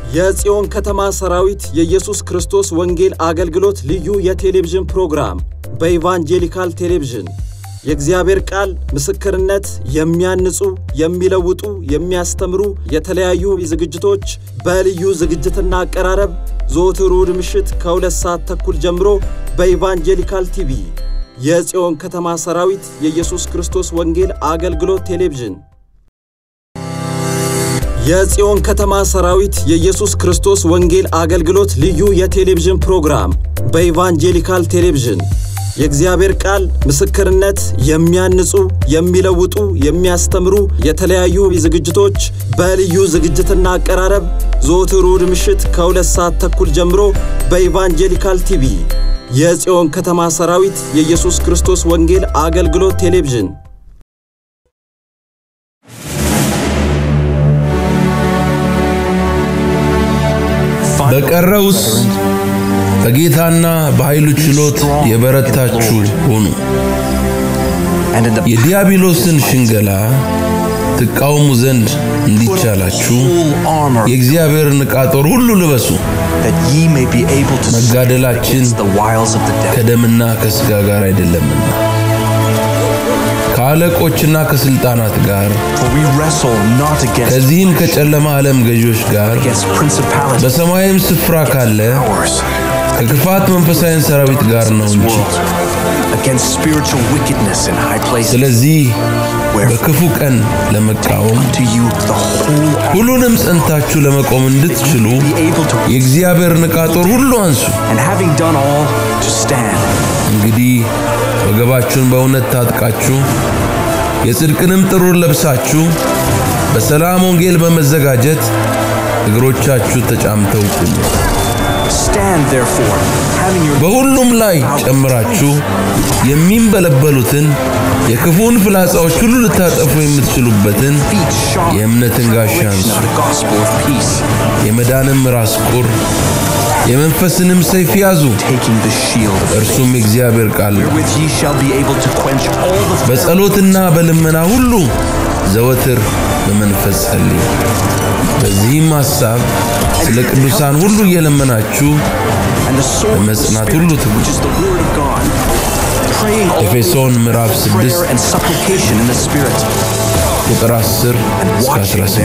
የጽዮን ከተማ ሰራዊት የኢየሱስ ክርስቶስ ወንጌል አገልግሎት ልዩ የቴሌቪዥን ፕሮግራም በኢቫንጀሊካል ቴሌቪዥን የእግዚአብሔር ቃል ምስክርነት የሚያንጹ፣ የሚለውጡ፣ የሚያስተምሩ የተለያዩ ዝግጅቶች በልዩ ዝግጅትና አቀራረብ ዘወትር እሁድ ምሽት ከሁለት ሰዓት ተኩል ጀምሮ በኢቫንጀሊካል ቲቪ የጽዮን ከተማ ሰራዊት የኢየሱስ ክርስቶስ ወንጌል አገልግሎት ቴሌቪዥን የጽዮን ከተማ ሰራዊት የኢየሱስ ክርስቶስ ወንጌል አገልግሎት ልዩ የቴሌቪዥን ፕሮግራም በኢቫንጀሊካል ቴሌቪዥን የእግዚአብሔር ቃል ምስክርነት የሚያንጹ፣ የሚለውጡ፣ የሚያስተምሩ የተለያዩ ዝግጅቶች በልዩ ዝግጅትና አቀራረብ ዘወትር እሁድ ምሽት ከሁለት ሰዓት ተኩል ጀምሮ በኢቫንጀሊካል ቲቪ የጽዮን ከተማ ሰራዊት የኢየሱስ ክርስቶስ ወንጌል አገልግሎት ቴሌቪዥን በቀረውስ በጌታና በኃይሉ ችሎት የበረታችሁ ሁኑ። የዲያብሎስን ሽንገላ ትቃወሙ ዘንድ እንዲቻላችሁ የእግዚአብሔርን ዕቃ ጦር ሁሉ ልበሱ። መጋደላችን ከደምና ከሥጋ ጋር አይደለምና ከአለቆችና ከሥልጣናት ጋር ከዚህም ከጨለማ ዓለም ገዦች ጋር በሰማያዊም ስፍራ ካለ ከክፋት መንፈሳዊን ሰራዊት ጋር ነው እንጂ። ስለዚህ በክፉ ቀን ለመቃወም ሁሉንም ጸንታችሁ ለመቆም እንድትችሉ የእግዚአብሔርን ዕቃ ጦር ሁሉ አንሱ። እንግዲህ ወገባችሁን በእውነት ታጥቃችሁ የጽድቅንም ጥሩር ለብሳችሁ በሰላም ወንጌል በመዘጋጀት እግሮቻችሁ ተጫምተው ቁሙ። በሁሉም ላይ ጨምራችሁ የሚንበለበሉትን የክፉን ፍላጻዎች ሁሉ ልታጠፉ የምትችሉበትን የእምነትን ጋሻ አንሱ። የመዳንም ራስ ቁር የመንፈስንም ሰይፍ ያዙ፣ እርሱም የእግዚአብሔር ቃል ነው። በጸሎትና በልመና ሁሉ ዘወትር በመንፈስ ጸልዩ። በዚህም ሐሳብ ስለ ቅዱሳን ሁሉ እየለመናችሁ በመጽናት ሁሉ ትጉ። ኤፌሶን ምዕራፍ 6 ቁጥር 10 እስከ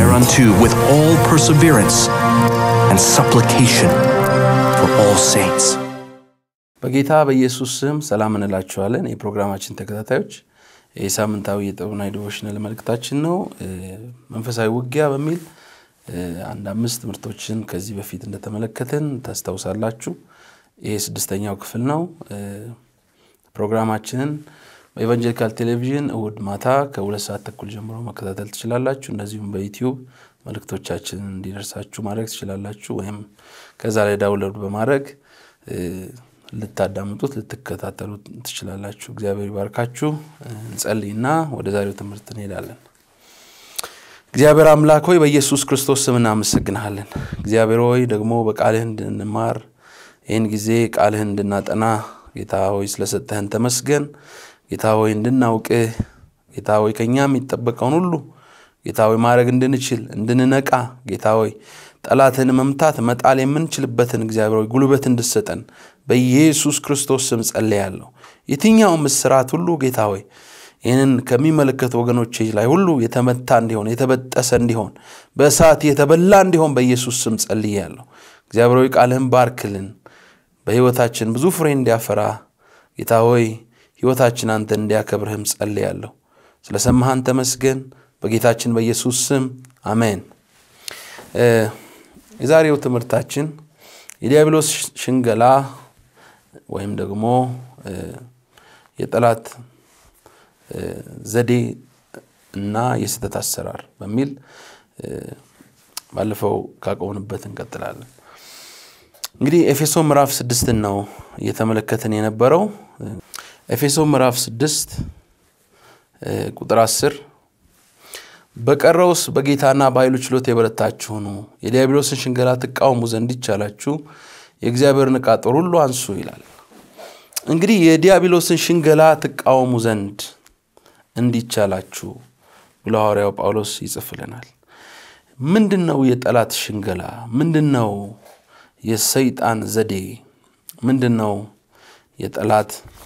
18 በጌታ በኢየሱስ ስም ሰላም እንላችኋለን። የፕሮግራማችን ተከታታዮች የሳምንታዊ የጥበብና ዲቮሽናል መልእክታችን ነው። መንፈሳዊ ውጊያ በሚል አንድ አምስት ትምህርቶችን ከዚህ በፊት እንደተመለከትን ታስታውሳላችሁ። ይሄ ስድስተኛው ክፍል ነው። ፕሮግራማችንን በኢቫንጀሊካል ቴሌቪዥን እሁድ ማታ ከሁለት ሰዓት ተኩል ጀምሮ መከታተል ትችላላችሁ። እንደዚሁም በዩቲዩብ መልእክቶቻችንን እንዲደርሳችሁ ማድረግ ትችላላችሁ። ወይም ከዛ ላይ ዳውንሎድ በማድረግ ልታዳምጡት ልትከታተሉ ትችላላችሁ። እግዚአብሔር ይባርካችሁ። እንጸልይና ወደ ዛሬው ትምህርት እንሄዳለን። እግዚአብሔር አምላክ ሆይ በኢየሱስ ክርስቶስ ስም እናመሰግንሃለን። እግዚአብሔር ሆይ ደግሞ በቃልህ እንድንማር ይህን ጊዜ ቃልህን እንድናጠና ጌታ ሆይ ስለሰጠህን ተመስገን። ጌታ ሆይ እንድናውቅህ ጌታ ሆይ ከእኛ የሚጠበቀውን ሁሉ ጌታ ሆይ ማድረግ እንድንችል እንድንነቃ ጌታ ሆይ ጠላትን መምታት መጣል የምንችልበትን እግዚአብሔር ሆይ ጉልበት እንድሰጠን በኢየሱስ ክርስቶስ ስም ጸልያለሁ። የትኛውም እስራት ሁሉ ጌታ ሆይ ይህንን ከሚመለከቱ ወገኖች ላይ ሁሉ የተመታ እንዲሆን የተበጠሰ እንዲሆን በእሳት የተበላ እንዲሆን በኢየሱስ ስም ጸልያለሁ። እግዚአብሔር ሆይ ቃልህን ባርክልን፣ በሕይወታችን ብዙ ፍሬ እንዲያፈራ ጌታ ሆይ ሕይወታችን አንተ እንዲያከብርህም ጸልያለሁ። ስለ ሰማሃን ተመስገን። በጌታችን በኢየሱስ ስም አሜን። የዛሬው ትምህርታችን የዲያብሎስ ሽንገላ ወይም ደግሞ የጠላት ዘዴ እና የስህተት አሰራር በሚል ባለፈው ካቆምንበት እንቀጥላለን። እንግዲህ ኤፌሶ ምዕራፍ ስድስትን ነው እየተመለከትን የነበረው። ኤፌሶ ምዕራፍ ስድስት ቁጥር አስር በቀረውስ በጌታና በኃይሉ ችሎት የበረታችሁ ሁኑ፣ የዲያብሎስን ሽንገላ ትቃወሙ ዘንድ ይቻላችሁ የእግዚአብሔርን ዕቃ ጦር ሁሉ አንሱ ይላል። እንግዲህ የዲያብሎስን ሽንገላ ትቃወሙ ዘንድ እንዲቻላችሁ ብሎ ሐዋርያው ጳውሎስ ይጽፍልናል። ምንድን ነው የጠላት ሽንገላ? ምንድን ነው የሰይጣን ዘዴ? ምንድን ነው የጠላት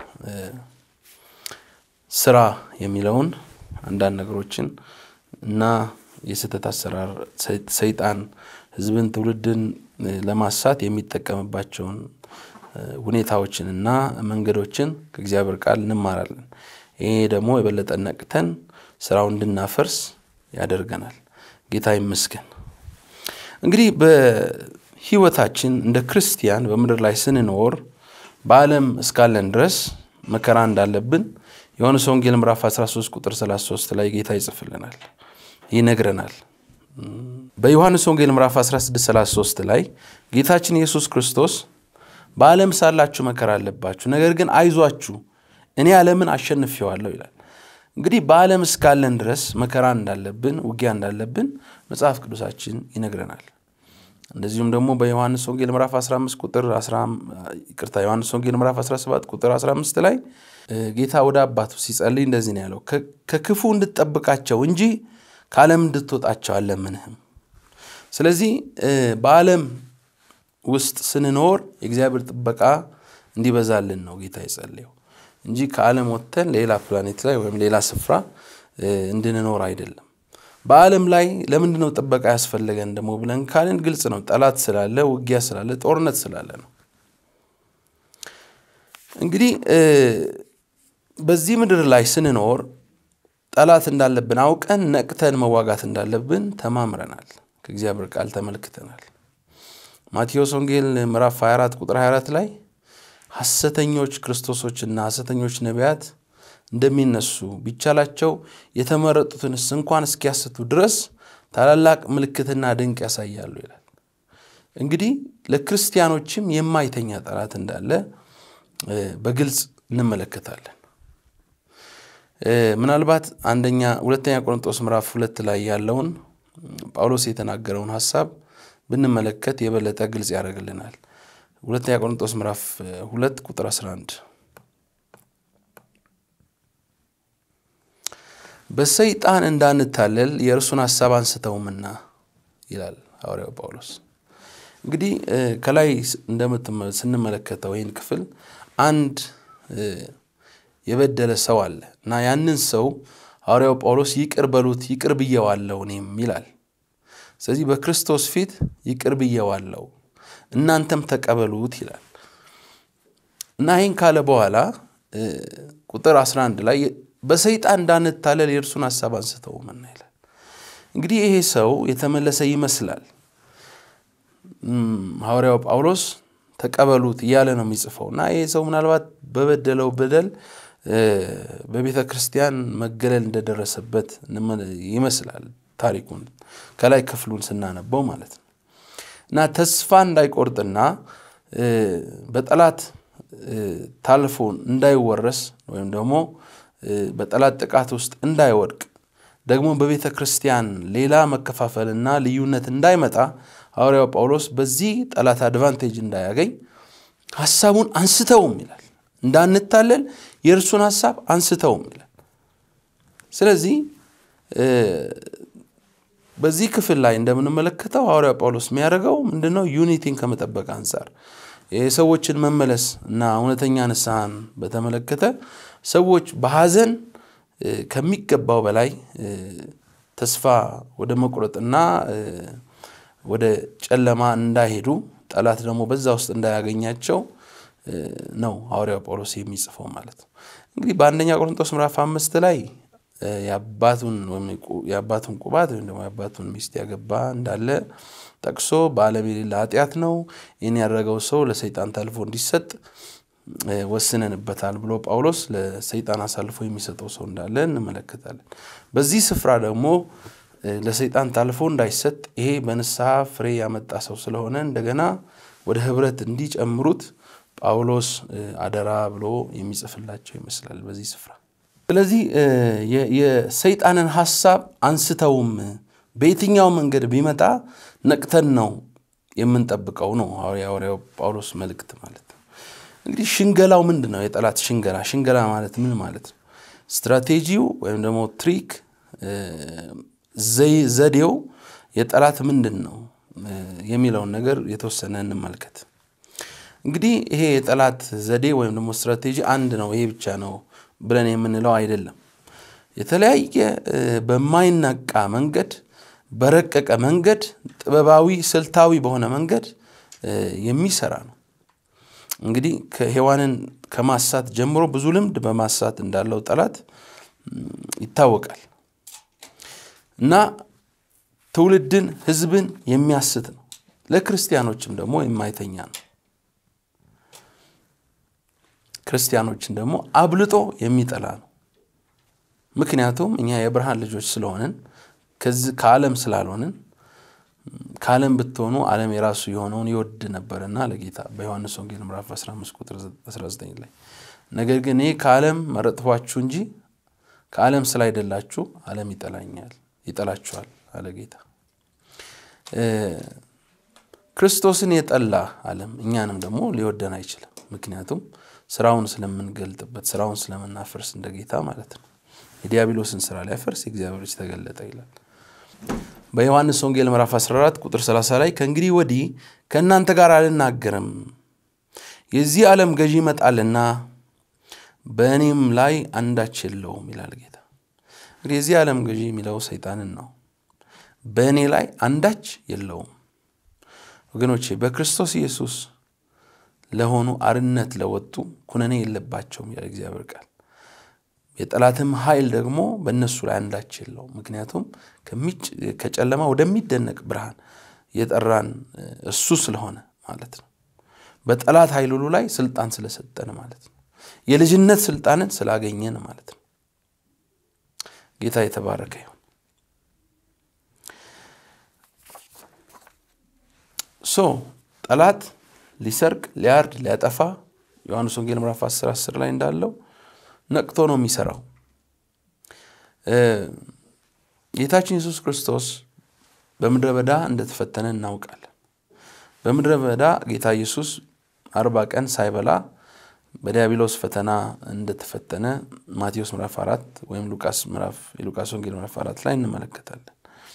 ስራ የሚለውን አንዳንድ ነገሮችን እና የስህተት አሰራር ሰይጣን ህዝብን፣ ትውልድን ለማሳት የሚጠቀምባቸውን ሁኔታዎችን እና መንገዶችን ከእግዚአብሔር ቃል እንማራለን። ይሄ ደግሞ የበለጠ ነቅተን ስራውን እንድናፈርስ ያደርገናል። ጌታ ይመስገን። እንግዲህ በህይወታችን እንደ ክርስቲያን በምድር ላይ ስንኖር በዓለም እስካለን ድረስ መከራ እንዳለብን ዮሐንስ ወንጌል ምዕራፍ 13 ቁጥር 33 ላይ ጌታ ይጽፍልናል፣ ይነግረናል። በዮሐንስ ወንጌል ምዕራፍ 16 33 ላይ ጌታችን ኢየሱስ ክርስቶስ በዓለም ሳላችሁ መከራ አለባችሁ፣ ነገር ግን አይዟችሁ እኔ ዓለምን አሸንፌዋለሁ ይላል። እንግዲህ በዓለም እስካለን ድረስ መከራ እንዳለብን፣ ውጊያ እንዳለብን መጽሐፍ ቅዱሳችን ይነግረናል። እንደዚሁም ደግሞ በዮሐንስ ወንጌል ምዕራፍ 15 ቁጥር ይቅርታ ዮሐንስ ወንጌል ምዕራፍ 17 ቁጥር 15 ላይ ጌታ ወደ አባቱ ሲጸልይ እንደዚህ ነው ያለው፣ ከክፉ እንድትጠብቃቸው እንጂ ከዓለም እንድትወጣቸው አለምንህም። ስለዚህ በዓለም ውስጥ ስንኖር የእግዚአብሔር ጥበቃ እንዲበዛልን ነው ጌታ የጸለየው እንጂ ከዓለም ወጥተን ሌላ ፕላኔት ላይ ወይም ሌላ ስፍራ እንድንኖር አይደለም። በዓለም ላይ ለምንድን ነው ጥበቃ ያስፈለገን ደግሞ ብለን ካልን ግልጽ ነው። ጠላት ስላለ፣ ውጊያ ስላለ፣ ጦርነት ስላለ ነው። እንግዲህ በዚህ ምድር ላይ ስንኖር ጠላት እንዳለብን አውቀን ነቅተን መዋጋት እንዳለብን ተማምረናል። ከእግዚአብሔር ቃል ተመልክተናል። ማቴዎስ ወንጌል ምዕራፍ 24 ቁጥር 24 ላይ ሐሰተኞች ክርስቶሶችና ሐሰተኞች ነቢያት እንደሚነሱ ቢቻላቸው የተመረጡትንስ እንኳን እስኪያስቱ ድረስ ታላላቅ ምልክትና ድንቅ ያሳያሉ ይላል። እንግዲህ ለክርስቲያኖችም የማይተኛ ጠላት እንዳለ በግልጽ እንመለከታለን። ምናልባት አንደኛ ሁለተኛ ቆሮንጦስ ምዕራፍ ሁለት ላይ ያለውን ጳውሎስ የተናገረውን ሐሳብ ብንመለከት የበለጠ ግልጽ ያደርግልናል። ሁለተኛ ቆሮንጦስ ምዕራፍ ሁለት ቁጥር 11 በሰይጣን እንዳንታለል የእርሱን ሐሳብ አንስተውምና ይላል ሐዋርያው ጳውሎስ። እንግዲህ ከላይ ስንመለከተው ይህን ክፍል አንድ የበደለ ሰው አለ እና ያንን ሰው ሐዋርያው ጳውሎስ ይቅር በሉት ይቅር ብየዋለሁ እኔም ይላል። ስለዚህ በክርስቶስ ፊት ይቅር ብየዋለሁ እናንተም ተቀበሉት ይላል እና ይህን ካለ በኋላ ቁጥር 11 ላይ በሰይጣን እንዳንታለል የእርሱን ሐሳብ አንስተውምና ይላል። እንግዲህ ይሄ ሰው የተመለሰ ይመስላል። ሐዋርያው ጳውሎስ ተቀበሉት እያለ ነው የሚጽፈው እና ይሄ ሰው ምናልባት በበደለው በደል በቤተ ክርስቲያን መገለል እንደደረሰበት ይመስላል ታሪኩን ከላይ ክፍሉን ስናነበው ማለት ነው እና ተስፋ እንዳይቆርጥና በጠላት ታልፎ እንዳይወረስ ወይም ደግሞ በጠላት ጥቃት ውስጥ እንዳይወድቅ ደግሞ በቤተ ክርስቲያን ሌላ መከፋፈልና ልዩነት እንዳይመጣ ሐዋርያው ጳውሎስ በዚህ ጠላት አድቫንቴጅ እንዳያገኝ ሐሳቡን አንስተውም ይላል። እንዳንታለል የእርሱን ሐሳብ አንስተውም ይላል። ስለዚህ በዚህ ክፍል ላይ እንደምንመለከተው ሐዋርያው ጳውሎስ የሚያደርገው ምንድነው? ዩኒቲን ከመጠበቅ አንጻር የሰዎችን መመለስ እና እውነተኛ ንስሐን በተመለከተ ሰዎች በሐዘን ከሚገባው በላይ ተስፋ ወደ መቁረጥና ወደ ጨለማ እንዳይሄዱ ጠላት ደግሞ በዛ ውስጥ እንዳያገኛቸው ነው ሐዋርያው ጳውሎስ የሚጽፈው ማለት ነው። እንግዲህ በአንደኛ ቆሮንቶስ ምዕራፍ አምስት ላይ የአባቱን ቁባት ወይም ደግሞ የአባቱን ሚስት ያገባ እንዳለ ጠቅሶ በዓለም የሌለ ኃጢአት ነው፣ ይህን ያደረገው ሰው ለሰይጣን ታልፎ እንዲሰጥ ወስነንበታል ብሎ ጳውሎስ ለሰይጣን አሳልፎ የሚሰጠው ሰው እንዳለ እንመለከታለን። በዚህ ስፍራ ደግሞ ለሰይጣን ታልፎ እንዳይሰጥ ይሄ በንስሐ ፍሬ ያመጣ ሰው ስለሆነ እንደገና ወደ ህብረት እንዲጨምሩት ጳውሎስ አደራ ብሎ የሚጽፍላቸው ይመስላል በዚህ ስፍራ። ስለዚህ የሰይጣንን ሐሳብ አንስተውም በየትኛው መንገድ ቢመጣ ነቅተን ነው የምንጠብቀው ነው የሐዋርያው ጳውሎስ መልእክት ማለት ነው። እንግዲህ ሽንገላው ምንድን ነው? የጠላት ሽንገላ ሽንገላ ማለት ምን ማለት ነው? ስትራቴጂው ወይም ደግሞ ትሪክ ዘዴው የጠላት ምንድን ነው የሚለውን ነገር የተወሰነ እንመልከት። እንግዲህ ይሄ የጠላት ዘዴ ወይም ደግሞ ስትራቴጂ አንድ ነው፣ ይሄ ብቻ ነው ብለን የምንለው አይደለም። የተለያየ በማይናቃ መንገድ፣ በረቀቀ መንገድ፣ ጥበባዊ ስልታዊ በሆነ መንገድ የሚሰራ ነው። እንግዲህ ከሔዋንን ከማሳት ጀምሮ ብዙ ልምድ በማሳት እንዳለው ጠላት ይታወቃል እና ትውልድን ሕዝብን የሚያስት ነው። ለክርስቲያኖችም ደግሞ የማይተኛ ነው። ክርስቲያኖችን ደግሞ አብልጦ የሚጠላ ነው። ምክንያቱም እኛ የብርሃን ልጆች ስለሆንን ከዚህ ከዓለም ስላልሆንን ከዓለም ብትሆኑ ዓለም የራሱ የሆነውን ይወድ ነበርና ለጌታ በዮሐንስ ወንጌል ምዕራፍ 15 ቁጥር 19 ላይ ነገር ግን እኔ ከዓለም መረጥኋችሁ እንጂ ከዓለም ስላይደላችሁ ዓለም ይጠላኛል ይጠላችኋል አለ ጌታ። ክርስቶስን የጠላ ዓለም እኛንም ደግሞ ሊወደን አይችልም። ምክንያቱም ስራውን ስለምንገልጥበት ስራውን ስለምናፈርስ እንደ ጌታ ማለት ነው። የዲያብሎስን ስራ ሊያፈርስ የእግዚአብሔር ልጅ ተገለጠ ይላል። በዮሐንስ ወንጌል ምዕራፍ 14 ቁጥር 30 ላይ ከእንግዲህ ወዲህ ከእናንተ ጋር አልናገርም፣ የዚህ ዓለም ገዢ ይመጣልና በእኔም ላይ አንዳች የለውም ይላል ጌታ። እንግዲህ የዚህ ዓለም ገዢ የሚለው ሰይጣንን ነው። በእኔ ላይ አንዳች የለውም። ወገኖቼ በክርስቶስ ኢየሱስ ለሆኑ አርነት ለወጡ ኩነኔ የለባቸውም ያለ እግዚአብሔር ቃል። የጠላትም ኃይል ደግሞ በእነሱ ላይ አንዳች የለውም። ምክንያቱም ከጨለማ ወደሚደነቅ ብርሃን የጠራን እሱ ስለሆነ ማለት ነው። በጠላት ኃይል ሁሉ ላይ ስልጣን ስለሰጠን ማለት ነው። የልጅነት ስልጣንን ስላገኘን ማለት ነው። ጌታ የተባረከ ይሁን። ሶ ጠላት ሊሰርቅ፣ ሊያርድ፣ ሊያጠፋ ዮሐንስ ወንጌል ምዕራፍ 10 10 ላይ እንዳለው ነቅቶ ነው የሚሰራው። ጌታችን ኢየሱስ ክርስቶስ በምድረ በዳ እንደተፈተነ እናውቃለን። በምድረ በዳ ጌታ ኢየሱስ አርባ ቀን ሳይበላ በዲያብሎስ ፈተና እንደተፈተነ ማቴዎስ ምዕራፍ አራት ወይም ሉቃስ ምዕራፍ የሉቃስ ወንጌል ምዕራፍ አራት ላይ እንመለከታለን።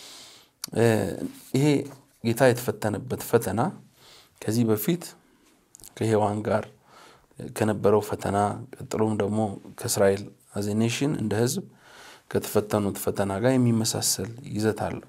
ይሄ ጌታ የተፈተነበት ፈተና ከዚህ በፊት ከሔዋን ጋር ከነበረው ፈተና ቀጥሎም ደግሞ ከእስራኤል አዜ ኔሽን እንደ ሕዝብ ከተፈተኑት ፈተና ጋር የሚመሳሰል ይዘት አለው።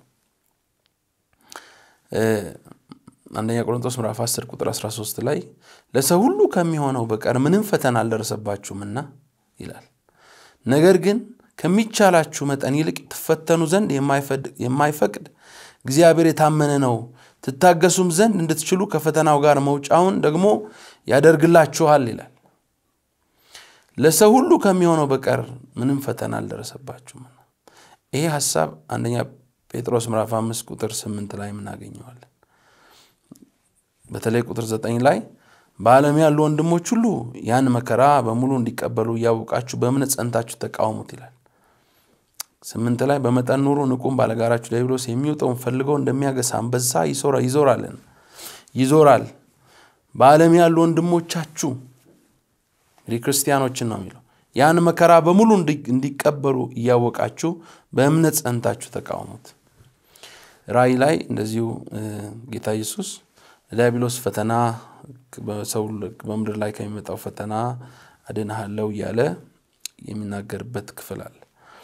አንደኛ ቆሮንቶስ ምዕራፍ 10 ቁጥር 13 ላይ ለሰው ሁሉ ከሚሆነው በቀር ምንም ፈተና አልደረሰባችሁምና ይላል። ነገር ግን ከሚቻላችሁ መጠን ይልቅ ትፈተኑ ዘንድ የማይፈቅድ እግዚአብሔር የታመነ ነው፣ ትታገሱም ዘንድ እንድትችሉ ከፈተናው ጋር መውጫውን ደግሞ ያደርግላችኋል ይላል። ለሰው ሁሉ ከሚሆነው በቀር ምንም ፈተና አልደረሰባችሁምና። ይሄ ሀሳብ አንደኛ ጴጥሮስ ምዕራፍ አምስት ቁጥር ስምንት ላይ የምናገኘዋለን። በተለይ ቁጥር ዘጠኝ ላይ በዓለም ያሉ ወንድሞች ሁሉ ያን መከራ በሙሉ እንዲቀበሉ እያወቃችሁ በእምነት ጸንታችሁ ተቃውሙት ይላል። ስምንት ላይ በመጠን ኑሩ፣ ንቁም፣ ባለጋራችሁ ዲያብሎስ የሚውጠውን ፈልገው እንደሚያገሳ አንበሳ ይዞራልን ይዞራል። በዓለም ያሉ ወንድሞቻችሁ እንግዲህ ክርስቲያኖችን ነው የሚለው ያን መከራ በሙሉ እንዲቀበሉ እያወቃችሁ በእምነት ጸንታችሁ ተቃውሙት። ራእይ ላይ እንደዚሁ ጌታ ኢየሱስ ዲያብሎስ ፈተና በሰው በምድር ላይ ከሚመጣው ፈተና አድንሃለው እያለ የሚናገርበት ክፍል አለ።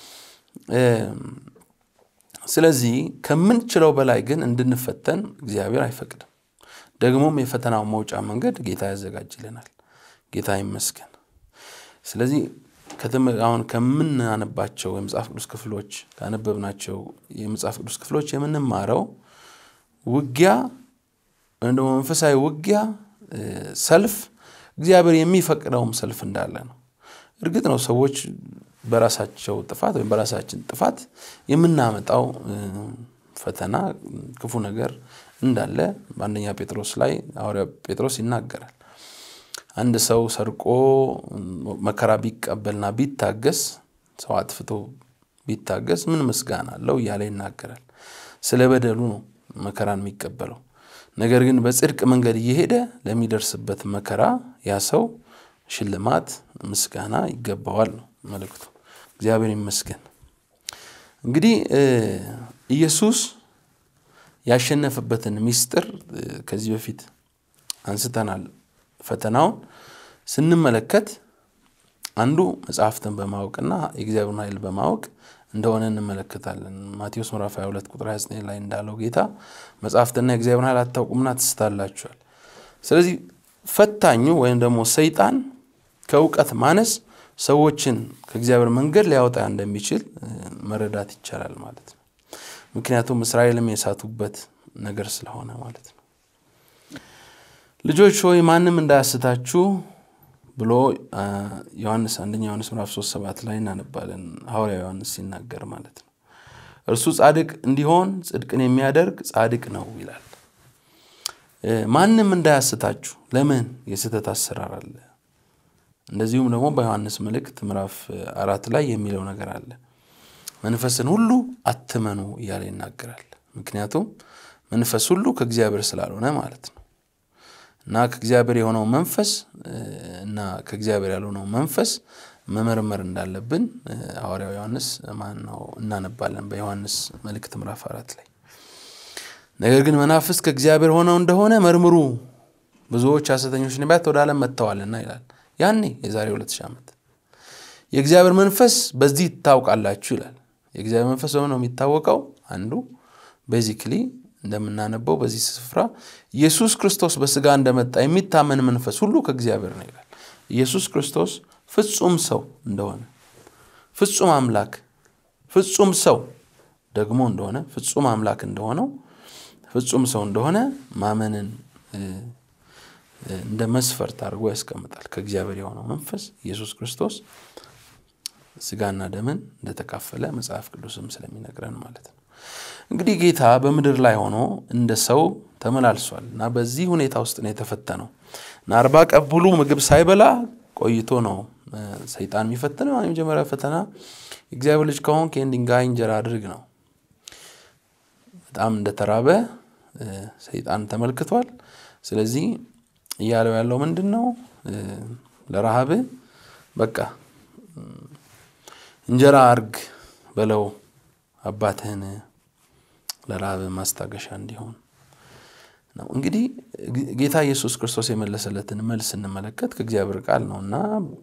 ስለዚህ ከምንችለው በላይ ግን እንድንፈተን እግዚአብሔር አይፈቅድም። ደግሞም የፈተናው መውጫ መንገድ ጌታ ያዘጋጅልናል። ጌታ ይመስገን። ስለዚህ አሁን ከምናነባቸው የመጽሐፍ ቅዱስ ክፍሎች ካነበብናቸው የመጽሐፍ ቅዱስ ክፍሎች የምንማረው ውጊያ ወይም ደግሞ መንፈሳዊ ውጊያ ሰልፍ እግዚአብሔር የሚፈቅደውም ሰልፍ እንዳለ ነው። እርግጥ ነው ሰዎች በራሳቸው ጥፋት ወይም በራሳችን ጥፋት የምናመጣው ፈተና ክፉ ነገር እንዳለ በአንደኛ ጴጥሮስ ላይ ሐዋርያ ጴጥሮስ ይናገራል። አንድ ሰው ሰርቆ መከራ ቢቀበልና ቢታገስ ሰው አጥፍቶ ቢታገስ ምን ምስጋና አለው እያለ ይናገራል። ስለ በደሉ ነው መከራን የሚቀበለው። ነገር ግን በጽድቅ መንገድ እየሄደ ለሚደርስበት መከራ ያ ሰው ሽልማት፣ ምስጋና ይገባዋል ነው መልእክቱ። እግዚአብሔር ይመስገን። እንግዲህ ኢየሱስ ያሸነፈበትን ሚስጥር ከዚህ በፊት አንስተናል። ፈተናውን ስንመለከት አንዱ መጽሐፍትን በማወቅና የእግዚአብሔርን ኃይል በማወቅ እንደሆነ እንመለከታለን። ማቴዎስ ምዕራፍ 22 ቁጥር 29 ላይ እንዳለው ጌታ መጽሐፍትና የእግዚአብሔርን ኃይል አታውቁምና ትስታላችኋል። ስለዚህ ፈታኙ ወይም ደግሞ ሰይጣን ከእውቀት ማነስ ሰዎችን ከእግዚአብሔር መንገድ ሊያወጣ እንደሚችል መረዳት ይቻላል ማለት ነው። ምክንያቱም እስራኤልም የሳቱበት ነገር ስለሆነ ማለት ነው። ልጆች ሆይ ማንም እንዳያስታችሁ ብሎ ዮሐንስ አንደኛ ዮሐንስ ምዕራፍ 3 ሰባት ላይ እናነባለን። ሐዋርያ ዮሐንስ ሲናገር ማለት ነው። እርሱ ጻድቅ እንዲሆን ጽድቅን የሚያደርግ ጻድቅ ነው ይላል። ማንም እንዳያስታችሁ። ለምን የስህተት አሰራር አለ። እንደዚሁም ደግሞ በዮሐንስ መልእክት ምዕራፍ አራት ላይ የሚለው ነገር አለ። መንፈስን ሁሉ አትመኑ እያለ ይናገራል። ምክንያቱም መንፈስ ሁሉ ከእግዚአብሔር ስላልሆነ ማለት ነው እና ከእግዚአብሔር የሆነው መንፈስ እና ከእግዚአብሔር ያልሆነው መንፈስ መመርመር እንዳለብን ሐዋርያው ዮሐንስ ማን ነው እናነባለን በዮሐንስ መልእክት ምዕራፍ አራት ላይ ነገር ግን መናፍስት ከእግዚአብሔር ሆነው እንደሆነ መርምሩ፣ ብዙዎች ሐሰተኞች ነቢያት ወደ ዓለም መጥተዋልና ይላል። ያኔ የዛሬ ሁለት ሺህ ዓመት የእግዚአብሔር መንፈስ በዚህ ይታውቃላችሁ ይላል። የእግዚአብሔር መንፈስ በምን ነው የሚታወቀው? አንዱ ቤዚክሊ እንደምናነበው በዚህ ስፍራ ኢየሱስ ክርስቶስ በስጋ እንደመጣ የሚታመን መንፈስ ሁሉ ከእግዚአብሔር ነው ይላል። ኢየሱስ ክርስቶስ ፍጹም ሰው እንደሆነ ፍጹም አምላክ ፍጹም ሰው ደግሞ እንደሆነ ፍጹም አምላክ እንደሆነው ፍጹም ሰው እንደሆነ ማመንን እንደ መስፈርት አድርጎ ያስቀምጣል። ከእግዚአብሔር የሆነው መንፈስ ኢየሱስ ክርስቶስ ስጋና ደምን እንደተካፈለ መጽሐፍ ቅዱስም ስለሚነግረን ማለት ነው። እንግዲህ ጌታ በምድር ላይ ሆኖ እንደ ሰው ተመላልሷል እና በዚህ ሁኔታ ውስጥ ነው የተፈተነው እና አርባ ቀን ሙሉ ምግብ ሳይበላ ቆይቶ ነው ሰይጣን የሚፈትነው። የመጀመሪያ ፈተና የእግዚአብሔር ልጅ ከሆንክ ይህን ድንጋይ እንጀራ አድርግ ነው። በጣም እንደተራበ ሰይጣን ተመልክቷል። ስለዚህ እያለው ያለው ምንድን ነው? ለረሃብ በቃ እንጀራ አርግ በለው አባትህን ለረሃብ ማስታገሻ እንዲሆን ነው። እንግዲህ ጌታ ኢየሱስ ክርስቶስ የመለሰለትን መልስ ስንመለከት ከእግዚአብሔር ቃል ነው እና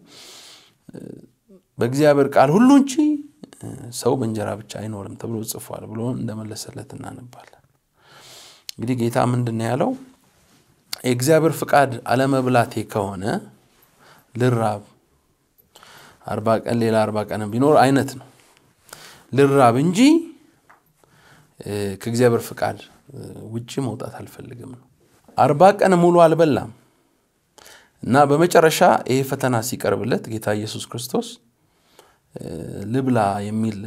በእግዚአብሔር ቃል ሁሉ እንጂ ሰው በእንጀራ ብቻ አይኖርም ተብሎ ጽፏል ብሎ እንደመለሰለት እናነባለን። እንግዲህ ጌታ ምንድን ነው ያለው? የእግዚአብሔር ፍቃድ አለመብላቴ ከሆነ ልራብ አርባ ቀን ሌላ አርባ ቀን ቢኖር አይነት ነው ልራብ እንጂ ከእግዚአብሔር ፍቃድ ውጭ መውጣት አልፈልግም ነው። አርባ ቀን ሙሉ አልበላም እና በመጨረሻ ይሄ ፈተና ሲቀርብለት ጌታ ኢየሱስ ክርስቶስ ልብላ የሚል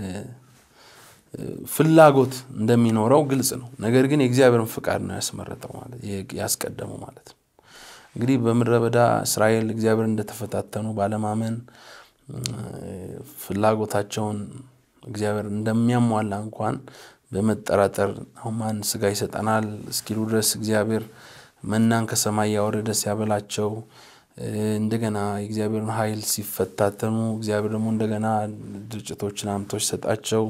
ፍላጎት እንደሚኖረው ግልጽ ነው። ነገር ግን የእግዚአብሔርን ፍቃድ ነው ያስመረጠው ማለት ያስቀደመው ማለት ነው። እንግዲህ በምድረ በዳ እስራኤል እግዚአብሔር እንደተፈታተኑ ባለማመን ፍላጎታቸውን እግዚአብሔር እንደሚያሟላ እንኳን በመጠራጠር አሁን ማን ስጋ ይሰጠናል እስኪሉ ድረስ እግዚአብሔር መናን ከሰማይ ያወረደ ሲያበላቸው እንደገና የእግዚአብሔርን ኃይል ሲፈታተኑ እግዚአብሔር ደግሞ እንደገና ድርጭቶችን አምቶች ሰጣቸው።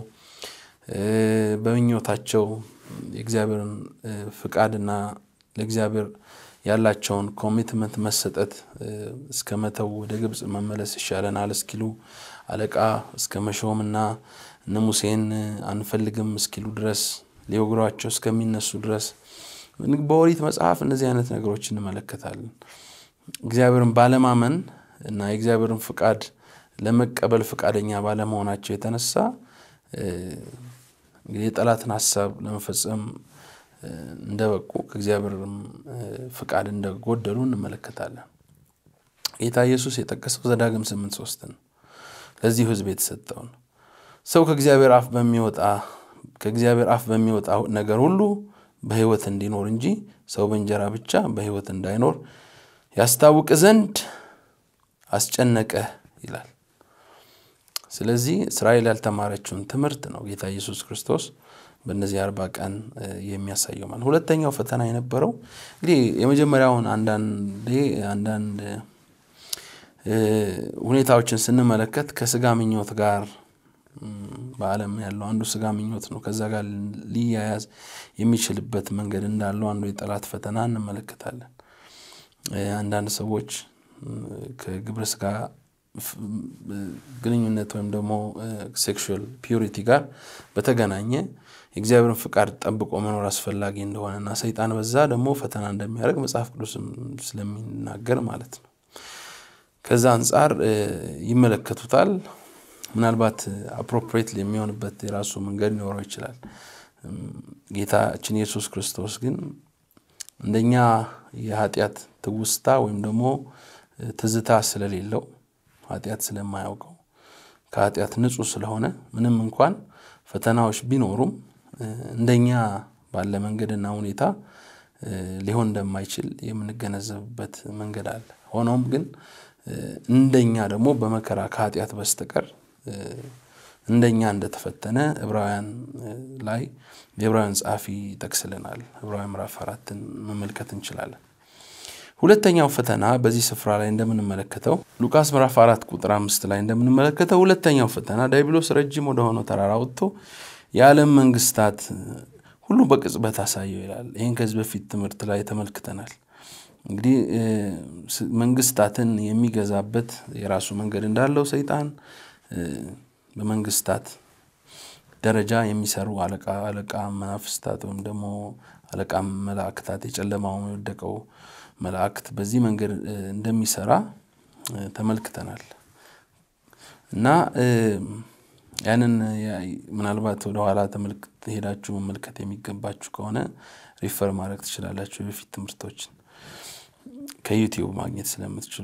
በምኞታቸው የእግዚአብሔርን ፍቃድና ለእግዚአብሔር ያላቸውን ኮሚትመንት መሰጠት እስከ መተው ወደ ግብፅ መመለስ ይሻለናል እስኪሉ አለቃ እስከ መሾምና እነ ሙሴን አንፈልግም እስኪሉ ድረስ ሊወግሯቸው እስከሚነሱ ድረስ በኦሪት መጽሐፍ እነዚህ አይነት ነገሮች እንመለከታለን። እግዚአብሔርን ባለማመን እና የእግዚአብሔርን ፍቃድ ለመቀበል ፈቃደኛ ባለመሆናቸው የተነሳ እንግዲህ የጠላትን ሀሳብ ለመፈጸም እንደበቁ ከእግዚአብሔርም ፍቃድ እንደጎደሉ እንመለከታለን። ጌታ ኢየሱስ የጠቀሰው ዘዳግም ስምንት ሶስት ነው። ለዚሁ ሕዝብ የተሰጠውን ሰው ከእግዚአብሔር አፍ በሚወጣ ከእግዚአብሔር አፍ በሚወጣ ነገር ሁሉ በሕይወት እንዲኖር እንጂ ሰው በእንጀራ ብቻ በሕይወት እንዳይኖር ያስታውቅ ዘንድ አስጨነቀ ይላል። ስለዚህ እስራኤል ያልተማረችውን ትምህርት ነው ጌታ ኢየሱስ ክርስቶስ በእነዚህ አርባ ቀን የሚያሳየው ማለት። ሁለተኛው ፈተና የነበረው እንግዲህ የመጀመሪያውን አንዳንዴ አንዳንድ ሁኔታዎችን ስንመለከት ከስጋ ምኞት ጋር በዓለም ያለው አንዱ ስጋ ምኞት ነው። ከዛ ጋር ሊያያዝ የሚችልበት መንገድ እንዳለው አንዱ የጠላት ፈተና እንመለከታለን። አንዳንድ ሰዎች ከግብረ ስጋ ግንኙነት ወይም ደግሞ ሴክሹዋል ፒዩሪቲ ጋር በተገናኘ የእግዚአብሔርን ፍቃድ ጠብቆ መኖር አስፈላጊ እንደሆነና ሰይጣን በዛ ደግሞ ፈተና እንደሚያደርግ መጽሐፍ ቅዱስም ስለሚናገር ማለት ነው። ከዛ አንጻር ይመለከቱታል። ምናልባት አፕሮፕሬት የሚሆንበት የራሱ መንገድ ሊኖረው ይችላል። ጌታችን ኢየሱስ ክርስቶስ ግን እንደኛ የኃጢአት ትውስታ ወይም ደግሞ ትዝታ ስለሌለው ኃጢአት ስለማያውቀው ከኃጢአት ንጹሕ ስለሆነ ምንም እንኳን ፈተናዎች ቢኖሩም እንደኛ ባለ መንገድና ሁኔታ ሊሆን እንደማይችል የምንገነዘብበት መንገድ አለ። ሆኖም ግን እንደኛ ደግሞ በመከራ ከኃጢአት በስተቀር እንደኛ እንደተፈተነ ዕብራውያን ላይ የዕብራውያን ጸሐፊ ይጠቅስልናል። ዕብራውያን ምዕራፍ አራትን መመልከት እንችላለን። ሁለተኛው ፈተና በዚህ ስፍራ ላይ እንደምንመለከተው ሉቃስ ምዕራፍ አራት ቁጥር አምስት ላይ እንደምንመለከተው ሁለተኛው ፈተና ዲያብሎስ ረጅም ወደሆነው ተራራ ወጥቶ የዓለም መንግስታት ሁሉ በቅጽበት አሳየው ይላል። ይህን ከዚህ በፊት ትምህርት ላይ ተመልክተናል። እንግዲህ መንግስታትን የሚገዛበት የራሱ መንገድ እንዳለው ሰይጣን በመንግስታት ደረጃ የሚሰሩ አለቃ አለቃ መናፍስታት ወይም ደግሞ አለቃ መላእክታት የጨለማው የወደቀው መላእክት በዚህ መንገድ እንደሚሰራ ተመልክተናል እና ያንን ምናልባት ወደኋላ ሄዳችሁ መመልከት የሚገባችሁ ከሆነ ሪፈር ማድረግ ትችላላችሁ። የበፊት ትምህርቶችን ከዩቲዩብ ማግኘት ስለምትችሉ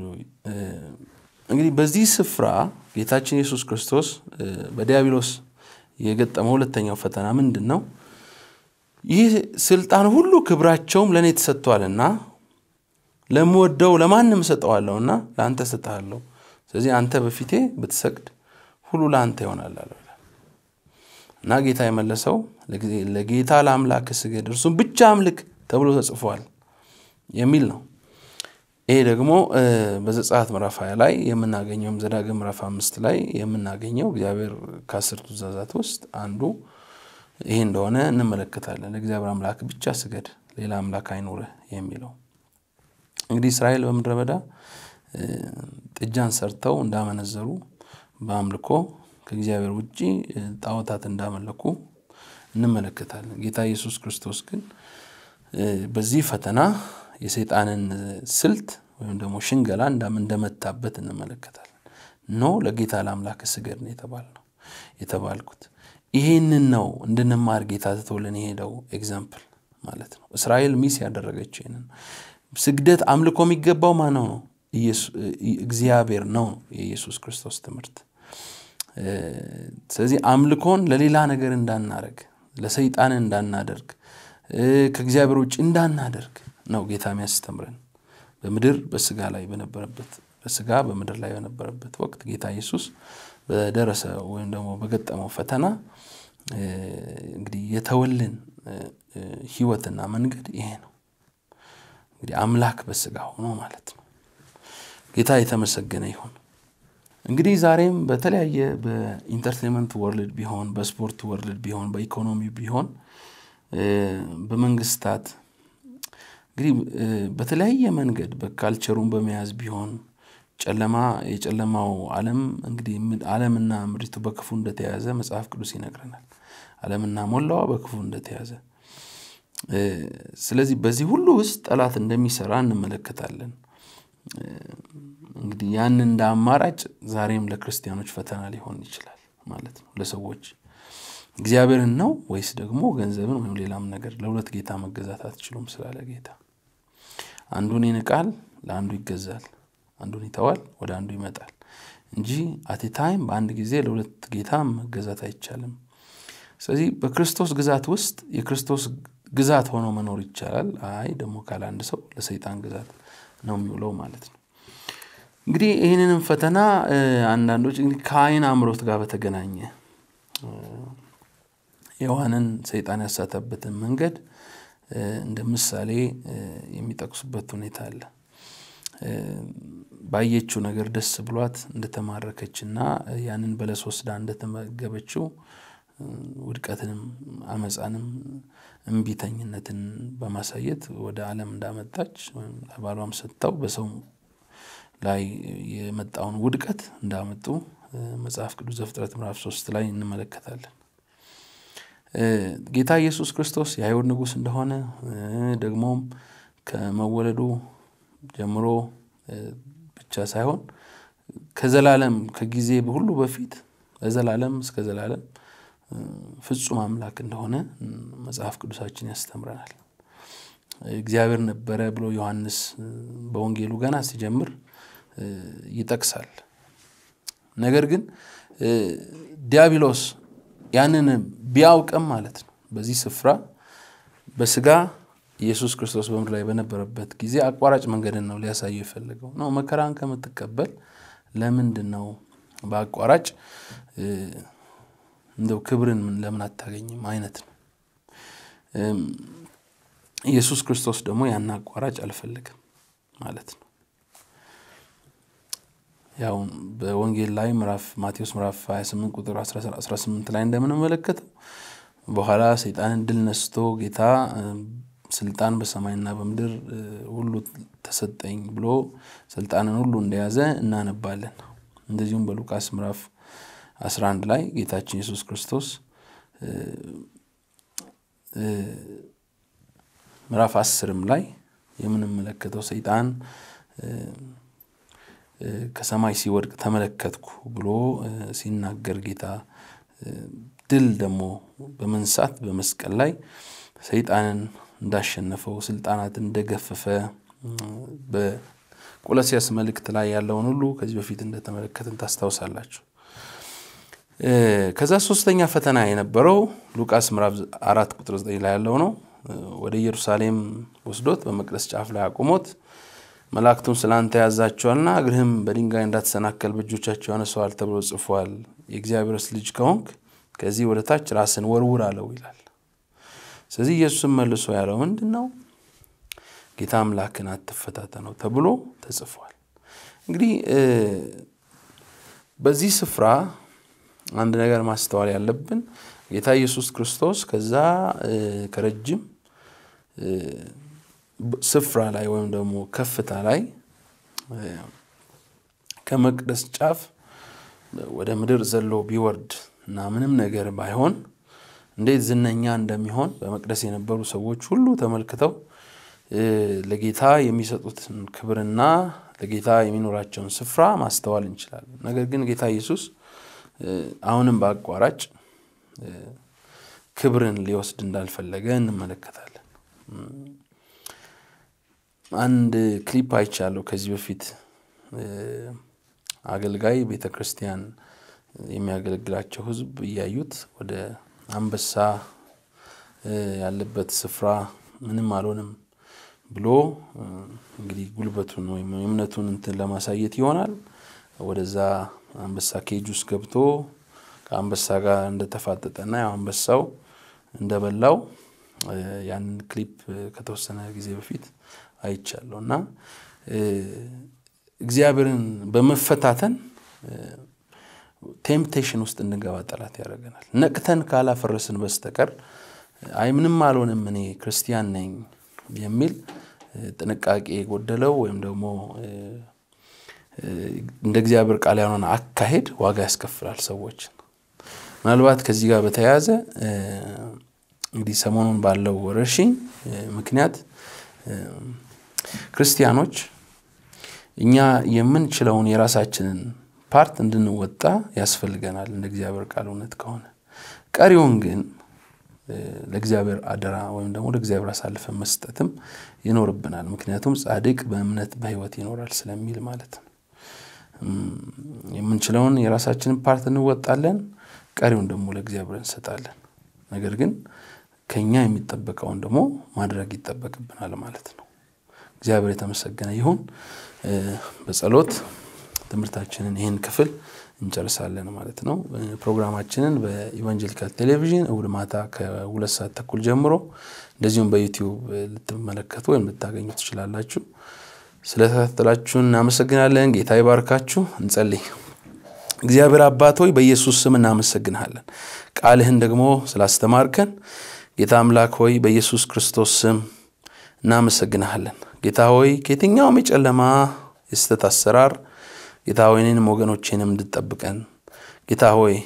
እንግዲህ በዚህ ስፍራ ጌታችን ኢየሱስ ክርስቶስ በዲያብሎስ የገጠመው ሁለተኛው ፈተና ምንድን ነው? ይህ ስልጣን ሁሉ ክብራቸውም ለእኔ ተሰጥቷልና ለምወደው ለማንም እሰጠዋለሁና ለአንተ እሰጥሃለሁ። ስለዚህ አንተ በፊቴ ብትሰግድ ሁሉ ለአንተ ይሆናል አለው እና ጌታ የመለሰው ለጌታ ለአምላክ ስገድ እርሱም ብቻ አምልክ ተብሎ ተጽፏል የሚል ነው። ይሄ ደግሞ በዘጸአት ምዕራፍ ሀያ ላይ የምናገኘውም ዘዳግም ምዕራፍ አምስት ላይ የምናገኘው እግዚአብሔር ከአስርቱ ትእዛዛት ውስጥ አንዱ ይሄ እንደሆነ እንመለከታለን። ለእግዚአብሔር አምላክ ብቻ ስገድ፣ ሌላ አምላክ አይኑርህ የሚለው እንግዲህ እስራኤል በምድረ በዳ ጥጃን ሰርተው እንዳመነዘሩ በአምልኮ ከእግዚአብሔር ውጭ ጣዖታት እንዳመለኩ እንመለከታለን። ጌታ ኢየሱስ ክርስቶስ ግን በዚህ ፈተና የሰይጣንን ስልት ወይም ደግሞ ሽንገላ እንደመታበት እንመለከታለን። ኖ ለጌታ ለአምላክ ስገድ ነው የተባልነው የተባልኩት ይሄንን ነው እንድንማር ጌታ ትቶልን የሄደው ኤግዛምፕል ማለት ነው። እስራኤል ሚስ ያደረገችው ይህንን ስግደት አምልኮ የሚገባው ማነው ነው? እግዚአብሔር ነው የኢየሱስ ክርስቶስ ትምህርት። ስለዚህ አምልኮን ለሌላ ነገር እንዳናደርግ፣ ለሰይጣን እንዳናደርግ፣ ከእግዚአብሔር ውጭ እንዳናደርግ ነው ጌታ የሚያስተምረን። በምድር በስጋ ላይ በነበረበት በስጋ በምድር ላይ በነበረበት ወቅት ጌታ ኢየሱስ በደረሰ ወይም ደግሞ በገጠመው ፈተና እንግዲህ የተወልን ሕይወትና መንገድ ይሄ ነው። እንግዲህ አምላክ በስጋ ሆኖ ማለት ነው። ጌታ የተመሰገነ ይሁን። እንግዲህ ዛሬም በተለያየ በኢንተርቴንመንት ወርልድ ቢሆን፣ በስፖርት ወርልድ ቢሆን፣ በኢኮኖሚ ቢሆን፣ በመንግስታት እንግዲህ በተለያየ መንገድ በካልቸሩን በመያዝ ቢሆን ጨለማ የጨለማው ዓለም እንግዲህ ዓለምና ምድሪቱ በክፉ እንደተያዘ መጽሐፍ ቅዱስ ይነግረናል። ዓለምና ሞላዋ በክፉ እንደተያዘ ስለዚህ በዚህ ሁሉ ውስጥ ጠላት እንደሚሰራ እንመለከታለን። እንግዲህ ያን እንደ አማራጭ ዛሬም ለክርስቲያኖች ፈተና ሊሆን ይችላል ማለት ነው። ለሰዎች እግዚአብሔርን ነው ወይስ ደግሞ ገንዘብን ወይም ሌላም ነገር ለሁለት ጌታ መገዛት አትችሉም ስላለ ጌታ አንዱን ይንቃል፣ ለአንዱ ይገዛል፣ አንዱን ይተዋል፣ ወደ አንዱ ይመጣል እንጂ አቴ ታይም በአንድ ጊዜ ለሁለት ጌታ መገዛት አይቻልም። ስለዚህ በክርስቶስ ግዛት ውስጥ የክርስቶስ ግዛት ሆኖ መኖር ይቻላል። አይ ደግሞ ካለ አንድ ሰው ለሰይጣን ግዛት ነው የሚውለው ማለት ነው። እንግዲህ ይህንንም ፈተና አንዳንዶች እንግዲህ ከአይን አምሮት ጋር በተገናኘ ሔዋንን ሰይጣን ያሳተበትን መንገድ እንደ ምሳሌ የሚጠቅሱበት ሁኔታ አለ። ባየችው ነገር ደስ ብሏት እንደተማረከችና ያንን በለስ ወስዳ እንደተመገበችው ውድቀትንም አመፃንም እምቢተኝነትን በማሳየት ወደ ዓለም እንዳመጣች ወይም ለባሏም ሰጥተው በሰው ላይ የመጣውን ውድቀት እንዳመጡ መጽሐፍ ቅዱስ ዘፍጥረት ምዕራፍ ሶስት ላይ እንመለከታለን። ጌታ ኢየሱስ ክርስቶስ የአይሁድ ንጉሥ እንደሆነ ደግሞም ከመወለዱ ጀምሮ ብቻ ሳይሆን ከዘላለም ከጊዜ ሁሉ በፊት ለዘላለም እስከ ዘላለም ፍጹም አምላክ እንደሆነ መጽሐፍ ቅዱሳችን ያስተምረናል። እግዚአብሔር ነበረ ብሎ ዮሐንስ በወንጌሉ ገና ሲጀምር ይጠቅሳል። ነገር ግን ዲያብሎስ ያንን ቢያውቅም ማለት ነው በዚህ ስፍራ በስጋ ኢየሱስ ክርስቶስ በምድር ላይ በነበረበት ጊዜ አቋራጭ መንገድን ነው ሊያሳየው የፈለገው ነው። መከራን ከምትቀበል ለምንድን ነው በአቋራጭ እንደው ክብርን ለምን አታገኝም አይነት ነው። ኢየሱስ ክርስቶስ ደግሞ ያን አቋራጭ አልፈለግም ማለት ነው። ያው በወንጌል ላይ ምዕራፍ ማቴዎስ ምዕራፍ 28 ቁጥር 18 ላይ እንደምንመለከተው በኋላ ሰይጣንን ድል ነስቶ ጌታ ስልጣን በሰማይና በምድር ሁሉ ተሰጠኝ ብሎ ስልጣንን ሁሉ እንደያዘ እናነባለን። እንደዚሁም በሉቃስ ምዕራፍ 11 ላይ ጌታችን ኢየሱስ ክርስቶስ ምዕራፍ አስርም ላይ የምንመለከተው ሰይጣን ከሰማይ ሲወድቅ ተመለከትኩ ብሎ ሲናገር ጌታ ድል ደግሞ በመንሳት በመስቀል ላይ ሰይጣንን እንዳሸነፈው ስልጣናትን እንደገፈፈ በቆሎስያስ መልእክት ላይ ያለውን ሁሉ ከዚህ በፊት እንደተመለከትን ታስታውሳላችሁ። ከዛ ሶስተኛ ፈተና የነበረው ሉቃስ ምዕራፍ አራት ቁጥር ዘጠኝ ላይ ያለው ነው። ወደ ኢየሩሳሌም ወስዶት በመቅደስ ጫፍ ላይ አቁሞት መላእክቱን ስለ አንተ ያዛቸዋልና እግርህም በድንጋይ እንዳትሰናከል በእጆቻቸው ያነሰዋል ተብሎ ጽፏል። የእግዚአብሔርስ ልጅ ከሆንክ ከዚህ ወደ ታች ራስን ወርውር አለው ይላል። ስለዚህ ኢየሱስም መልሶ ያለው ምንድን ነው? ጌታ አምላክን አትፈታተነው ተብሎ ተጽፏል። እንግዲህ በዚህ ስፍራ አንድ ነገር ማስተዋል ያለብን ጌታ ኢየሱስ ክርስቶስ ከዛ ከረጅም ስፍራ ላይ ወይም ደግሞ ከፍታ ላይ ከመቅደስ ጫፍ ወደ ምድር ዘሎ ቢወርድ እና ምንም ነገር ባይሆን እንዴት ዝነኛ እንደሚሆን በመቅደስ የነበሩ ሰዎች ሁሉ ተመልክተው ለጌታ የሚሰጡትን ክብርና ለጌታ የሚኖራቸውን ስፍራ ማስተዋል እንችላለን። ነገር ግን ጌታ ኢየሱስ አሁንም በአቋራጭ ክብርን ሊወስድ እንዳልፈለገ እንመለከታለን። አንድ ክሊፕ አይቻለሁ ከዚህ በፊት አገልጋይ ቤተ ክርስቲያን የሚያገለግላቸው ሕዝብ እያዩት ወደ አንበሳ ያለበት ስፍራ ምንም አልሆንም ብሎ እንግዲህ ጉልበቱን ወይም እምነቱን እንትን ለማሳየት ይሆናል ወደዛ አንበሳ ኬጅ ውስጥ ገብቶ ከአንበሳ ጋር እንደተፋጠጠና ያው አንበሳው እንደበላው ያንን ክሊፕ ከተወሰነ ጊዜ በፊት አይቻለሁ እና እግዚአብሔርን በመፈታተን ቴምፕቴሽን ውስጥ እንገባ ጠላት ያደርገናል። ነቅተን ካላፈረስን በስተቀር አይ ምንም አልሆንም እኔ ክርስቲያን ነኝ የሚል ጥንቃቄ የጎደለው ወይም ደግሞ እንደ እግዚአብሔር ቃል ያልሆነ አካሄድ ዋጋ ያስከፍላል ሰዎችን። ምናልባት ከዚህ ጋር በተያያዘ እንግዲህ ሰሞኑን ባለው ወረርሽኝ ምክንያት ክርስቲያኖች እኛ የምንችለውን የራሳችንን ፓርት እንድንወጣ ያስፈልገናል እንደ እግዚአብሔር ቃል እውነት ከሆነ ቀሪውን ግን ለእግዚአብሔር አደራ ወይም ደግሞ ለእግዚአብሔር አሳልፈን መስጠትም ይኖርብናል። ምክንያቱም ጻድቅ በእምነት በሕይወት ይኖራል ስለሚል ማለት ነው። የምንችለውን የራሳችንን ፓርት እንወጣለን፣ ቀሪውን ደግሞ ለእግዚአብሔር እንሰጣለን። ነገር ግን ከኛ የሚጠበቀውን ደግሞ ማድረግ ይጠበቅብናል ማለት ነው። እግዚአብሔር የተመሰገነ ይሁን። በጸሎት ትምህርታችንን ይህን ክፍል እንጨርሳለን ማለት ነው። ፕሮግራማችንን በኢቫንጀሊካል ቴሌቪዥን እሁድ ማታ ከሁለት ሰዓት ተኩል ጀምሮ እንደዚሁም በዩቲዩብ ልትመለከቱ ወይም ልታገኙ ትችላላችሁ። ስለተከታተላችሁን እናመሰግናለን። ጌታ ይባርካችሁ። እንጸልይ። እግዚአብሔር አባት ሆይ በኢየሱስ ስም እናመሰግንሃለን። ቃልህን ደግሞ ስላስተማርከን ጌታ አምላክ ሆይ በኢየሱስ ክርስቶስ ስም እናመሰግንሃለን። ጌታ ሆይ ከየትኛውም የጨለማ የስተት አሰራር ጌታ ሆይ እኔንም ወገኖቼንም እንድጠብቀን ጌታ ሆይ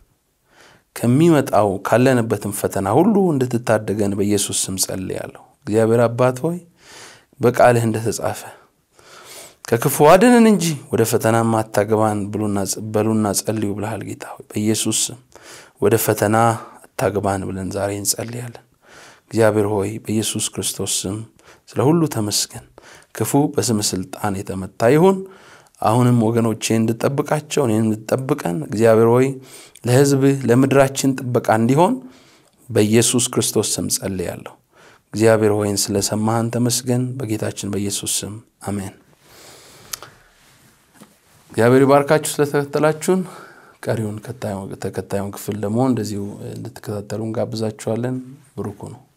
ከሚመጣው ካለንበትም ፈተና ሁሉ እንድትታደገን በኢየሱስ ስም ጸልያለሁ። እግዚአብሔር አባት ሆይ በቃልህ እንደተጻፈ ከክፉ አድነን እንጂ ወደ ፈተናም አታግባን በሉና ጸልዩ ብልሃል። ጌታ ሆይ በኢየሱስ ስም ወደ ፈተና አታግባን ብለን ዛሬ እንጸልያለን። እግዚአብሔር ሆይ በኢየሱስ ክርስቶስ ስም ስለ ሁሉ ተመስገን። ክፉ በስም ስልጣን የተመታ ይሁን። አሁንም ወገኖቼ እንድጠብቃቸው እኔን እንድጠብቀን እግዚአብሔር ሆይ ለሕዝብህ ለምድራችን ጥበቃ እንዲሆን በኢየሱስ ክርስቶስ ስም ጸልያለሁ። እግዚአብሔር ሆይን ስለሰማህን ተመስገን። በጌታችን በኢየሱስ ስም አሜን። እግዚአብሔር ይባርካችሁ ስለተከተላችሁን። ቀሪውን ተከታዩን ክፍል ደግሞ እንደዚሁ እንድትከታተሉ እንጋብዛችኋለን። ብሩኩ ነው።